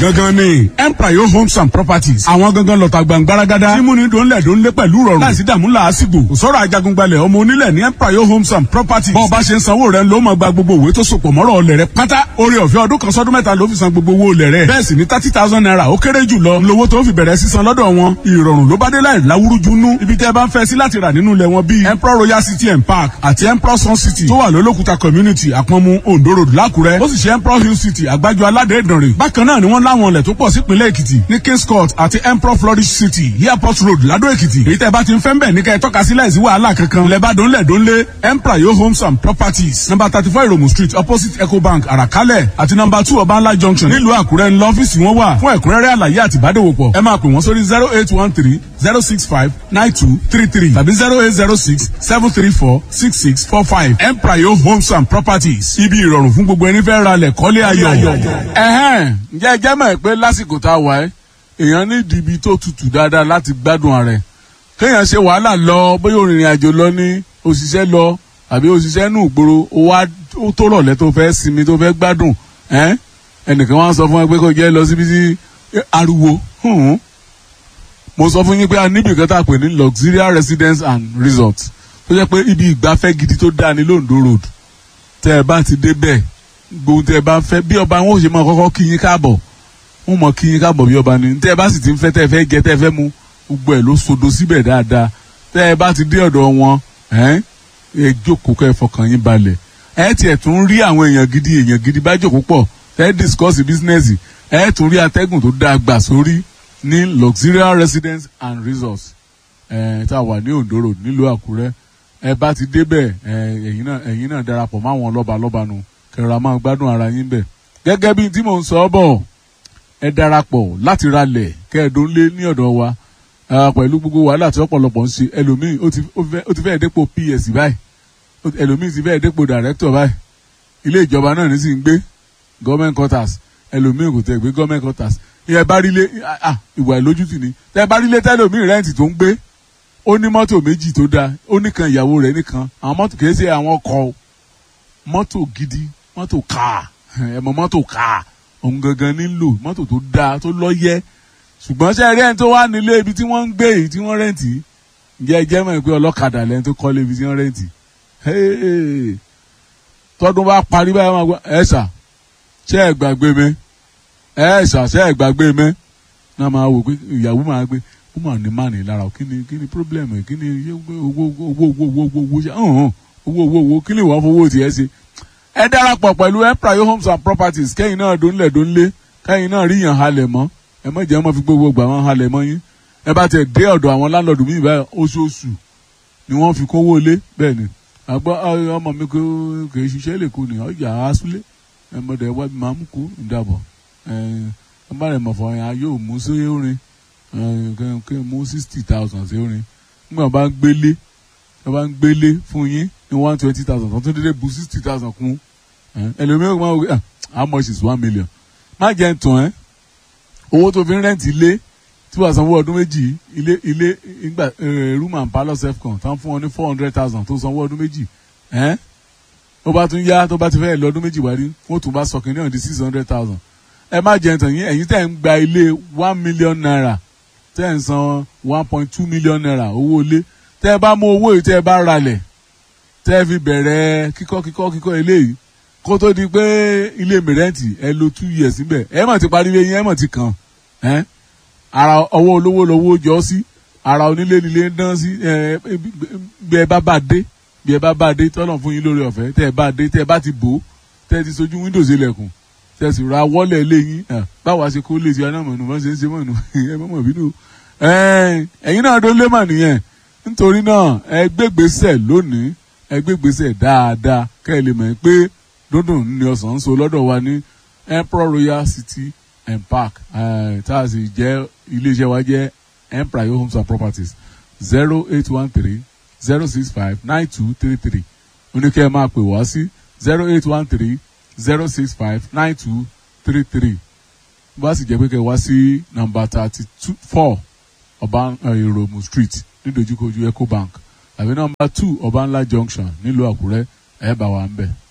gangan ni empire homes and properties àwọn gangan lọ́ta gbàngbáragádá tí múni dòńlẹ̀ dòńlé pẹ̀lú rọrùn láìsí dààmú làásìgbò kò sọ̀rọ̀ ajagungbalẹ̀ ọmọ onílẹ̀ ní empire homes and properties bọ́ọ̀ bá ṣe ń sanwó rẹ̀ ló máa gba gbogbo òwe tó sopọ̀ mọ́rọ̀ ọlẹ̀ rẹ̀ pátá orí ọ̀fẹ́ ọdún kan sọ́dún mẹ́ta ló fi san gbogbo owó olẹ̀ rẹ̀ bẹ́ẹ̀ sì ni thirty thousand naira ó kéré jù lọ lówó tó fi bẹ̀rẹ̀ sísan lọ́dọ̀ wọn ìrọ̀rùn ló bá dé láì láwúrúju nú ibi tẹ́ ẹ bá ń fẹ́ sí láti rà nínú ilẹ̀ wọn bíi emperor royal city and park àti emperor sun city tó wà lólókùta community àpọ̀nmu ondo road lákùrẹ́ ó sì ṣe emperor hill city àgbájọ aládé ìdànrè bákan náà ni wọ́n láwọn ilẹ̀ tó pọ̀ sípínlẹ̀ èkìtì ní kings court àti emperor flourish city airport road ládó èkìtì èyí tẹ́ bá ti ń fẹ́ ń bẹ̀ ní kẹ́ ẹ tọ́ka sí láìsí wàhálà kankan ilẹ̀ bá dónlẹ̀ dónlé emperor yo homes and properties number thirty four iromu street opposite ecobank àràkálẹ̀ àti number two ọbànlá junction nílùú àkúrẹ́ ńlọ ọ́fíìsì wọn wà fún ẹ̀kúnrẹ́rẹ́ àlàyé àti ìbádòwòpọ̀ ẹ máa pè wọ́n sórí zero eight one three zero six five nine two three three tàbí zero eight zero six seven three four six six four five emprayo homes and properties ibi ìrọ̀rùn fún gbogbo ẹni fẹ́ ra lẹ̀ kọ́lé ayọ̀. ẹ̀hẹ́n ǹjẹ́ ẹ jẹ́ mọ̀ pé lásìkò tá a wà ẹ́ èèyàn ní ìdìbí tó tutù dáadáa láti gbádùn ààrẹ kéèyàn ṣe wàhálà lọ bóyá òrìnrìn àjò lọ ní òṣìṣẹ́ lọ àbí òṣìṣẹ́ nù gbòòrò ó tó rọ̀lẹ́ tó fẹ́ sinmi tó fẹ́ gbádùn ẹnìkan wá sọ fún ẹ pé kó jẹ́ lọ síbi tí ariwo mo sọ fún yín pé a níbi kan tá a pè ní luxurious residence and resort tó jẹ́ pé ibi ìgbafẹ́ gidi tó dáa ní londo road tẹ́ ẹ bá ti dé bẹ́ẹ̀ gbogbo tẹ́ ẹ bá fẹ́ bí ọba wọn ò ṣe máa kọ́kọ́ kí yín káàbọ̀ wọn mọ̀ kí yín káàbọ̀ bí ọba ni tẹ́ ẹ bá sì ti ń fẹ́ tẹ́ ẹ fẹ́ jẹ tẹ́ ẹ fẹ́ mu gbogbo ẹ̀ ló sodo síbẹ̀ dáadáa tẹ́ ẹ bá ti dé ọ̀dọ̀ wọn ẹ jókòó kẹ́ ẹ fọkàn yín balẹ̀ ẹ tiẹ̀ tún rí àwọn èèyàn gidi èèyàn gidi bá jókòó pọ̀ tẹ́ ẹ discuss business ẹ tún rí atẹ́gùn tó dáa gbà sórí ní luxurious residence and resorts ẹ tá a wà ní Ondo road nílùú Àkúrẹ́ ẹ bá ti débẹ̀ ẹ ẹ̀yin náà ẹ̀yin náà darapọ̀ mọ́ àwọn lọ́ba lọ́ba nu kẹrọra máa gbádùn ara yín bẹ̀ gẹ́gẹ́ bí tí mò ń sọ bọ̀ ẹ darapọ̀ láti ralẹ̀ kẹ́ẹ̀dún lé ní ọ̀dọ̀ wa pẹ̀lú gbogbo wàhálà tí ọ̀pọ̀lọpọ̀ ń ṣe ẹlòmíì ó ti fẹ́ẹ̀ dépò PS báyìí ẹlòmíì ti fẹ́ẹ̀ dépò director báyìí ilé ìjọba náà ní sì ń gbé government quarters ẹlòmíì kò tẹ̀ gbé government quarters ìyẹn bá rí lé ìwà ìlójútì ni tẹ́ bá rí lé tẹ́lòmíì rẹ́ǹtì tó ń gbé ó ní mọ́tò méjì tó dáa ó nìkan ìyàwó rẹ̀ nìkan àwọn mọ́tò kìí ṣe àwọn ọkọ̀ mọ́tò gidi mọ́tò káà ẹ̀mọ́ mọ́tò káà òun gangan nílò mọ́tò tó dáa tó lọ́yẹ́ ṣùgbọ́n ṣe rí ẹni tó wà nílé ibi tí wọ́n ń gbé èyí tí wọ́n rẹ́ǹtì ǹjẹ́ ẹ jẹ́ mọ̀ pé ọlọ́kadà lẹ́ni tó kọ́lé ibi tí wọ́n rẹ́ǹtì tọdún bá parí báyìí wọn gbọ́ ẹ ṣà ṣé ẹ gbàgbé mi ẹ ṣà ṣé ẹ gbàgbé mi náà máa wò pé ìyàwó máa gbé ó mà ní mánì lára kí ni kí ni problem ẹ kí ni owó owó owó owó owó owó ṣe owó owó owó kí ni ìwà fowó tiẹ̀ ṣe. ẹ darapọ̀ pẹ̀lú empire homes and properties kẹ́yìn náà dónlẹ̀ dónlé kẹ́yìn náà ríyàn halẹ̀ mọ́ ẹ má jẹ́ wọn fi gbogbo gbà wọn halẹ̀ mọ́ yín ẹ bá tẹ̀ dé ọ̀dọ̀ àwọn láńlọ́ọ̀dù míì báyìí oṣooṣù ni wọ́n fi kówó lé bẹ́ẹ̀ ni àgbọ̀ ọmọ mi kò kì í ṣiṣẹ́ lè kú ni ọjà asúlé ẹ mọ̀dẹ̀ wá máa mú kú ìdàbọ̀ ẹ ẹ bá rẹ̀ mọ̀fọ́ yẹn yóò mú sí orin kí n mú sixty thousand sí orin nígbà bá ń gbélé ẹ bá ń gbélé fún yín ní one twenty thousand tó tún dédé bu sixty thousand kún ẹlòmíràn máa wọ how much is one million má jẹ́ ń tàn ẹ́ owó tó fi ń rẹ́ǹtì ilé tí wàá sanwó ọdún méjì ilé ilé ìgbà room and parlour self-con tán fún ọ ní four hundred thousand tó sanwó ọdún méjì ó bá tún yá tó bá ti fẹ́ lọ ọdún méjì wárí wọ́n tún bá sọ kìnìún náà di six hundred thousand ẹ má jẹ́ ń tàn yín ẹ̀yin tẹ̀ ń gba ilé one million naira tẹ́ ń san one point two million naira owó ilé tẹ́ ẹ bá mú owó yìí tẹ́ ẹ bá ralẹ̀ tẹ́ ẹ fi bẹ̀rẹ̀ kíkọ́ kíkọ́ kíkọ́ eléyìí kó tó di pé ilé mìrẹ́ǹtì ẹ lo two years níbẹ̀ ẹ mọ̀ ti parí ilé yín ẹ mọ̀ ti kàn ẹ́ ara ọwọ́ olówó lowó jọ sí ara onílé nílé ń dán sí bí ẹ bá bá dé bí ẹ bá bá dé tọ́lọ̀ fún yín lórí ọ̀fẹ́ tẹ́ ẹ bá dé tẹ́ ẹ bá ti bò ó tẹ́ ẹ ti sojú windows ilẹ̀kùn tẹ́ ẹ sì ra wọ́lẹ̀ lé yín báwa ṣe kó lè ti aná mọ̀nù bá ṣe ń ṣe mọ̀nù ẹ mọ̀ bínú ẹ̀yin náà ló lé mà nìyẹn nítorí náà ẹ gbégbèsè lónìí ẹ gbégbèsè dáadáa kẹ́ ẹ lè mọ̀ pé dúndùn ní ọ̀sán ń so lọ́dọ̀ wa ní emperor royal city and park tá a sì jẹ́ iléeṣẹ́ wa jẹ́ empire homes and properties zero eight one three zero six five nine two three three oníkẹ́ ẹ máa pè wá sí zero eight one three zero six five nine two three three bá sì jẹ́ pé kẹ́ wá sí nàmbà thirty two four ọba ìròmù street nídojúkojú ecobank àbí nàmbà two ọbanla junction nílùú àkúrẹ́ ẹ̀ bá wa ń bẹ̀.